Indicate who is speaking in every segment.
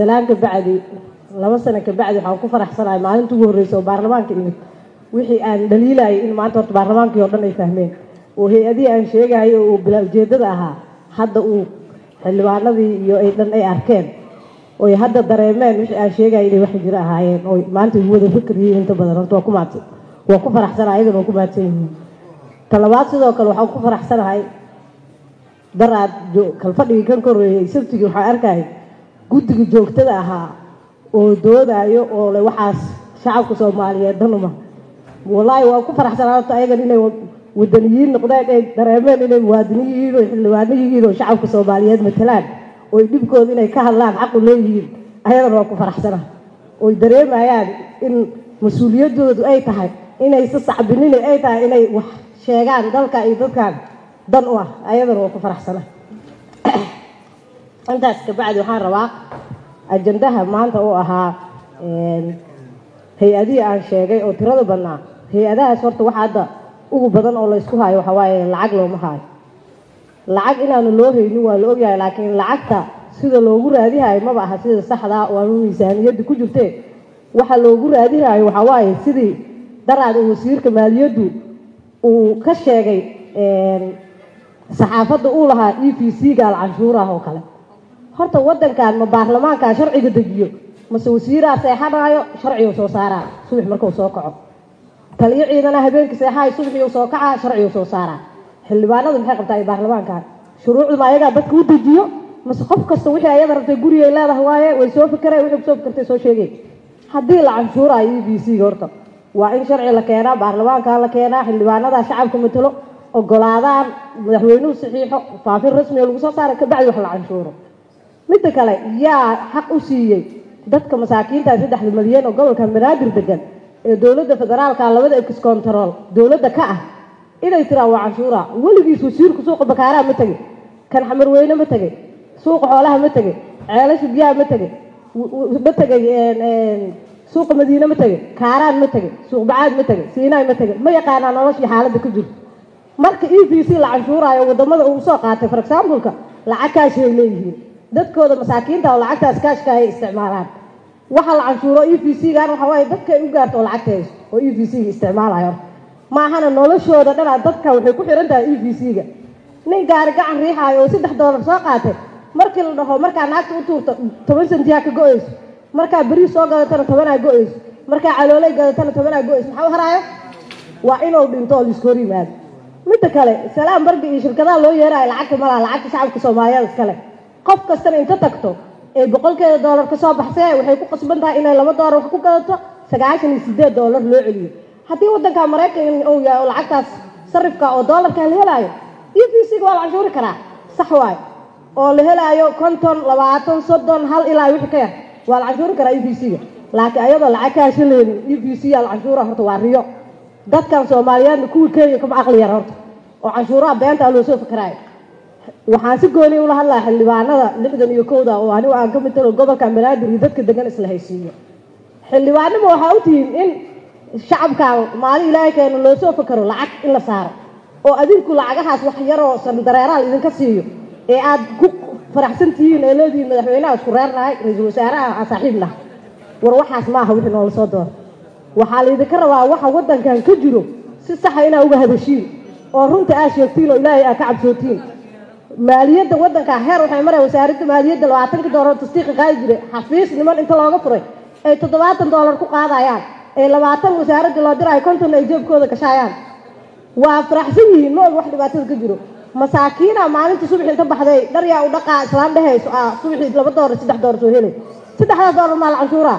Speaker 1: salaan ka bacdi laba sano ka bacdi waxaan ku faraxsanahay maalinta ugu horreysa oo baarlamaanka imid wixii aan dhaliilayay in maanta horta baarlamaankii oo dhan ay fahmeen oo hay-adihii aan sheegahayo oo bilaa ujeedada ahaa hadda uu xildhibaanadii iyo ay dhan ay arkeen oy hadda dareemeen wixii aan sheegaya inay wax jiro ahaayeen oy maanta igu wada fikir yihiin inta badan horta waa ku mahadsan waa ku faraxsanahay ayagana waa ku mahadsan yihiin talabaad sidoo kale waxaan ku faraxsanahay daraad kalfadhigii kan korreeyey sabtigii waxaan arkaya guddiga joogtada ahaa oo doodayo oo le waxaas shacabka soomaaliyeed dhanuma wallaahi waa ku faraxsanaa horta ayagan inay wadaniyiin noqdeen ay dareemeen inay muwaadiniin yihiin oo xildhibaano yihiin oo shacabka soomaaliyeed matalaan oy dhibkooda inay ka hadlaan xaqu leeyihiin ayadana waa ku faraxsana oy dareemayaan in mas-uuliyadoodu ay tahay inaysa sacbinina ay tahay inay wax sheegaan dalka iyo dadkan dan u ah ayadana waa ku faraxsana intaas kabacdi waxaan rabaa ajandaha maanta uu ahaa hay-adihii aan sheegay oo tirada badnaa hay-adahaas horta waxa hadda ugu badan oo laysku hayo waxaa waaye lacag looma hayo lacag inaanu loo haynin waa la ogyahay laakiin lacagta sida loogu raadihayo maba aha sida saxdaa oo ama miisaaniyadda ku jirtee waxa loogu raadihayo waxaa waaye sidii daraad uu wasiirka maaliyaddu uu ka sheegay saxaafadda uu lahaa e v c gaal canshuurah oo kale horta wadankan ma baarlamaankaa sharciga dejiyo mase wasiiraa seexanaayo sharcigu soo saaraa subax markuu soo kaco taliyo ciidana habeenkii seexaayo subaxii soo kacaa sharcigu soo saaraa xildhibaanadu maxay qabtaa ay baarlamaankan shuruucdu ma ayagaa dadka u dejiyo mase qof kasta wixii ayada rabtay gurigay leedahay waaye way soo fikireen wixii kusoo fikirtay soo sheegay haddii la canshuuraayo e b c ga horta waa in sharci la keenaa baarlamaanka la keenaa xildhibaanadaa shacabka matalo ogolaadaan madaxweynuhu saxiixo faafin rasmiga lagu soo saara kabacdi wax la canshuuro midda kale yaa xaq u siiyey dadka masaakiinta saddexda malyan oo gobolka banaadir degan ee dowladda federaalka labada excontrol dowladda ka ah inay tiraa waa canshuura weligiis wasiirku suuqa bakaaraa ma tegey kan xamarweyne ma tegey suuqa xoolaha ma tegey ceelasha biyaha ma tegey ma tegey suuqa madiine ma tegey kaaraan ma tegey suuq bacaad ma tegey siinaay ma tegey ma yaqaanaa noloshii xaaladda ka jirto marka e v c la canshuuraayo wadamada uu soo qaatay for exampleka lacag kaashay leeyihiin dadkooda masaakiinta oo lacagtaas kaashka ay isticmaalaan waxa la canshuuro e v c gan waxa waaye dadka ay u gaarto oo lacagta hayso oo e v c ga isticmaalayo maahana noloshooda dhanaa dadka waxay ku xiran tahay e v c ga nin gaari gacan riixaayo oo saddex doolar soo qaatay markii la dhaho markaa naagta u tuurta toban sentiyaa ka go-ayso markaa beriis soo gadatana tobanaa go-ayso markaa caloolay gadatana tobanaa go-ayso maxaa u haraayo waa inuu dhinto oo laiska hor yimaado midda kale salaam barga iyo shirkadaha loo yeerayo lacagta malaha lacagta shacabka soomaaliyeed iskale qof kastana inta tagto ee boqolkeeda doolar ka soo baxsee waxay ku qasban tahay inay laba doolar wax ku gadato sagaashan iyo sideed doolar loo celiyo haddii wadanka maraykan uu yahay oo lacagtaas sarifka oo doolarka la helaayo e v c ga waa la canshuuri karaa sax waayo oo la helaayo konton labaatan soddon hal ilaa wixii ka yar waa la canshuuri karaa e v c ga laakiin ayadoo lacag ka hashaleeni e v c yaa la canshuura horta waa riyo dadkan soomaaliyeedna kuwii kenya kama aqli yar horta oo canshuuraha beentaa loo soo fikiraayo waxaan si gooni ula hadlaya xildhibaanada lixdan iyo kowda oo anigu aan ka mid talo gobolka banaadir iyo dadka degan isla haysiiyo xildhibaanima waxaa u tihiin in shacabkan maalin ilaahay keeno loo soo fakaro lacag in la saaro oo adinku lacagahaas wax yaroo sandareeraal idinka siiyo ee aad ku faraxsan tihiin ee leedihiin madaxweynaha isku reernahay ra-iisul wasaaraha aan saaxiib nahay war waxaas maaha wixii noola soo doora waxaa laydinka rabaa waxa wadankan ka jiro si saxa inaa uga hadashiin oo runta aad sheegtiin oo ilaahay aad ka cabsootiin maaliyadda wadanka heer waxay maraya wasaaradda maaliyadda labaatanka doolar tasdiiqa qaadi jiray xafiis niman inta looga furay ay toddobaatan doolar ku qaadayaan ee labaatan wasaaradda loo diraayo konton ay jeebkooda gashaayaan waa faraxsan yihiin ma og wax dhibaatada ka jiro masaakiina maalinta subax inta baxday dharyaa u dhaqaa islaan dhehayso ah subaxii laba doolar saddex doolar soo helay saddexdaas doolar maa la canshuuraa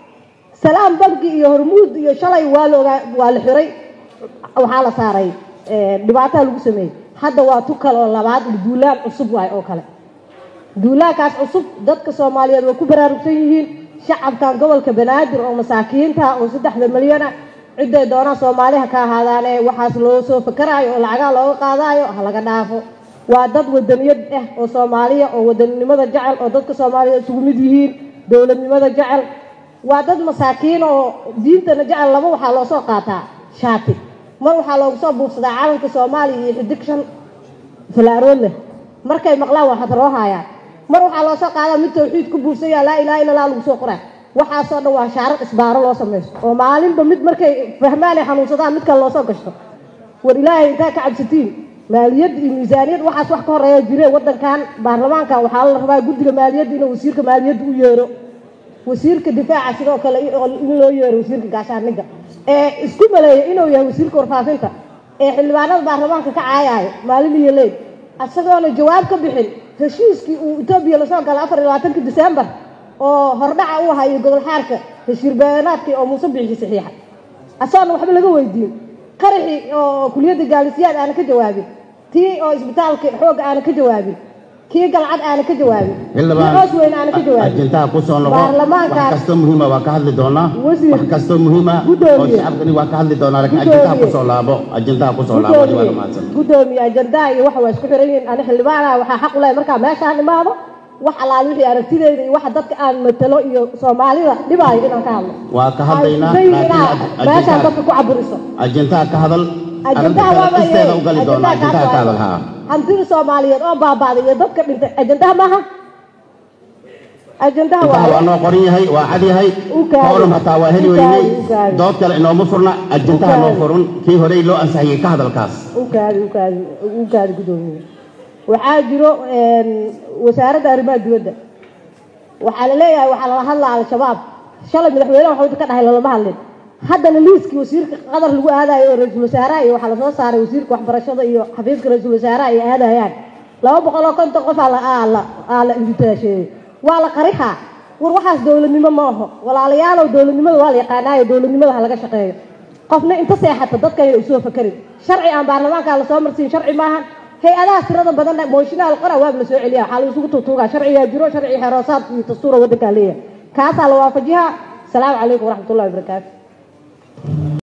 Speaker 1: salaam banki iyo hormuud iyo shalay waa loogaa waa la xiray waxaa la saaray dhibaataa lagu sameeyey hadda waa tu kale oo labaad duulaan cusub waay oo kale duulaankaas cusub dadka soomaaliyeed way ku baraarugsan yihiin shacabkan gobolka banaadir oo masaakiinta oo saddexda milyana ciday doonaan soomaaliha ka ahaadaane waxaas loo soo fakaraayo oo lacagaa looga qaadaayo ha laga dhaafo waa dad wadaniyad ah oo soomaaliya oo wadaninimada jecel oo dadka soomaaliyeed isugu mid yihiin dowladnimada jecel waa dad masaakiin oo diintana jecel laba waxaa loo soo qaataa shaati mar waxaa loogu soo buufsadaa calanka soomaaliya iyo xidig shan falaarood leh markay maqlaan waxaad roo haayaan mar waxaa loo soo qaadaa mid tawxiid ku buursaya laa ilaha illa allah lagu soo qoraa waxaasoo dhan waa shaarar isbaaro loo samaysto oo maalinba mid markay fahmaan ay xanuunsadaan mid kale loosoo gashto war ilaahay intaa ka cabsatiin maaliyad iyo miisaaniyad waxaas wax ka horeeya jire wadankan baarlamaankan waxaa la rabaa guddiga maaliyadda inuu wasiirka maaliyadda u yeero wasiirka difaaca sidoo kale in loo yeero wasiirka gaashaaniga ee isku maleeya inuu yahay wasiirka warfaafinta ee xildhibaanada baarlamaanka ka caayaayo maalin iyo leyd isagoona jawaab ka bixin heshiiskii uu etoobiya lasoo galay afar iyo labaatanka disembar oo hordhaca u hayo gobol xaarka heshiir beanaadkii oo muuse bixi saxiixa asagoona waxba laga weydiin qaraxii oo kuliyadda gaalisiyaad aana ka jawaabin tii oo isbitaalka xoogga aana ka jawaabin kii galcad aana ka jawaabin kii hoos weyn aana ka jawaabin
Speaker 2: ajintaha ku soo noqo
Speaker 1: baarlamaankaas
Speaker 2: wax kastoo muhiima waa ka hadli doonaa
Speaker 1: Wasiir.
Speaker 2: wax kastoo muhiima oo
Speaker 1: Gudoomiye.
Speaker 2: shacabkani waa ka hadli doonaa laakiin
Speaker 1: Gudoomiye.
Speaker 2: ajintaha ku soo laabo ajintaha ku soo laabo wali waa mahadsan
Speaker 1: gudoomiye ajandaha iyo waxa waa isku xiran yihiin ani xildhibaanaha waxaa xaq u lehay markaa meeshaan imaado wax alaal wixii aragtideyda iyo waxa dadka aan matalo iyo soomaalida dhibaayo inaan ka hadlo
Speaker 2: waa ka hadlaynaa
Speaker 1: Waxay
Speaker 2: laakiin
Speaker 1: inaa
Speaker 2: aj-
Speaker 1: meeshaan
Speaker 2: ajintaha
Speaker 1: dadka ku caburiso
Speaker 2: ajintaha ka hadal
Speaker 1: ajandaha
Speaker 2: arrinta
Speaker 1: waaba
Speaker 2: kale isteeda u gali doonaa ajintaha ka hadal haa
Speaker 1: hantida soomaaliyeed oo baaba'day iyo dadka dhintay ajandaha maaha ajandaha
Speaker 2: intaha waa
Speaker 1: waa
Speaker 2: noo qoran yahay waa cad yahay
Speaker 1: U kaadi.
Speaker 2: forum hataa waa heli
Speaker 1: U kaadi,
Speaker 2: weynay
Speaker 1: u kaadi.
Speaker 2: dood kale inooma furna ajintaha
Speaker 1: U
Speaker 2: noo
Speaker 1: kaadi.
Speaker 2: furun kii horey loo ansixiyey ka hadalkaas
Speaker 1: ukaadi ukaadi ukaadi gudoomiye waxaa jiro een, wasaaradda arrimaha dibadda waxaa la leeyahay waxaa lala hadlaa al-shabaab shalay madaxweynaha waxba ka dhahay lalama hadlin haddana liiskii wasiirka qadar lagu aadayo oo ra-iisul wasaaraha iyo waxaa lasoo saaray wasiirka waxbarashada iyo xafiiska ra-iisul wasaaraha ay aadayaan laba boqol oo konton qof aa la aa la aa la invitaasheeyey waa la qarixaa war waxaas dowladnimo ma aho walaalayaalow dowladnimada waa la yaqaanaayo dowladnimada ha laga shaqeeyo qofna inta seexata dadka ayna usoo fakarin sharci aan baarlamaanka lasoo marsiin sharci maahan hay-adaha tirada badan mooshinaa qora waab la soo celiya waxaa la isugu tuutuugaa sharcigaa jiro sharci xeroosaad iyo dastuura waddankaa leeyahay kaasaa la waafajihaa asalaamu calaykum waraxmatullahi wabarakaatu